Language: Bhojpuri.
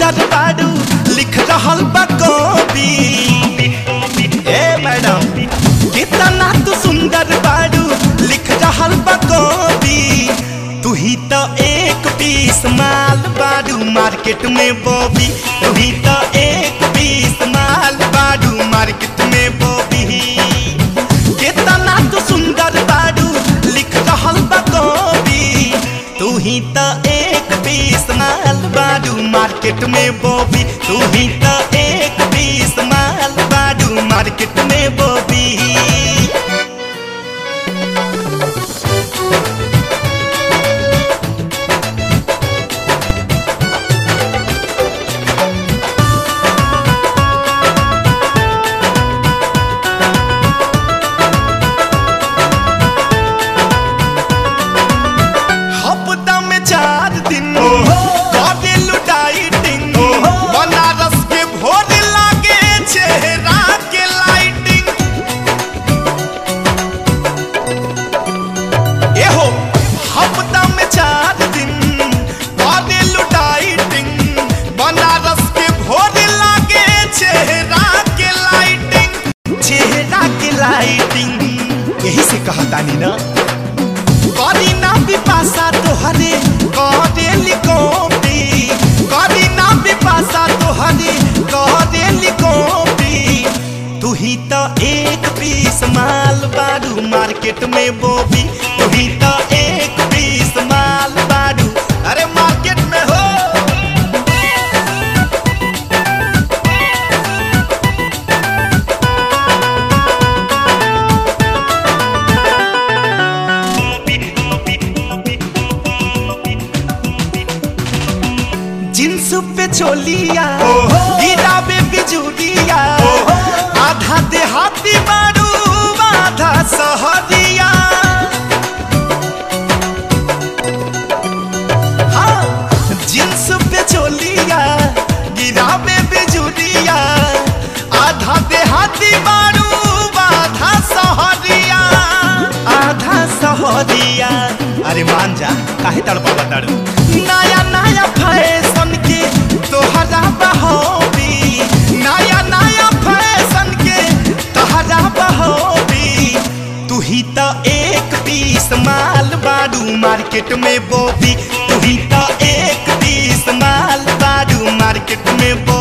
सुंदर बाड़ू लिख रहल बा कवि ए मैडम कितना तू सुंदर बाड़ू लिख रहल बा कवि तू ही तो एक पीस माल बाड़ू मार्केट में बॉबी तू ही तो एक पीस माल बाड़ू मार्केट में बॉबी कितना तू सुंदर बाड़ू लिख रहल बा कवि तू ही तो एक पीस माल बाड़ू मार्केट में बॉबी तू ही तो एक पीस माल बाड़ू मार्केट में बॉबी हफ्ता में चार दिन करे लुटाइटिंग बनारस के भोर लागे चेहरा के लाइटिंग एहो हफ्ता में चार दिन करे लुटाइटिंग बनारस के भोर लागे चेहरा के लाइटिंग चेहरा के लाइटिंग यही से कहतानी ना करी ना बिपाशा तोहरे करे लिकोपी करी ना बिपाशा तोहरे करे लिकोपी तू ही तो एक पीस माल बाड़ू मार्केट में बोबी तू ही तो एक पीस माल बाड़ू अरे मार्केट में हो जींस पे चोलिया गिराबे बिजुलिया आधा देहाती बारू आधा सहरिया हाँ जींस पे चोलिया गिराबे बिजुलिया आधा देहाती बारू आधा सहरिया आधा सहरिया अरे मान जा काहे तड़पावा तड़ू नया नया फैशन के तोहरा बहोबी नया नया फैशन के तोहरा बहोबी तू ही तो एक पीस माल बाड़ू मार्केट में बोबी तू ही तो एक पीस माल बाड़ू मार्केट में बो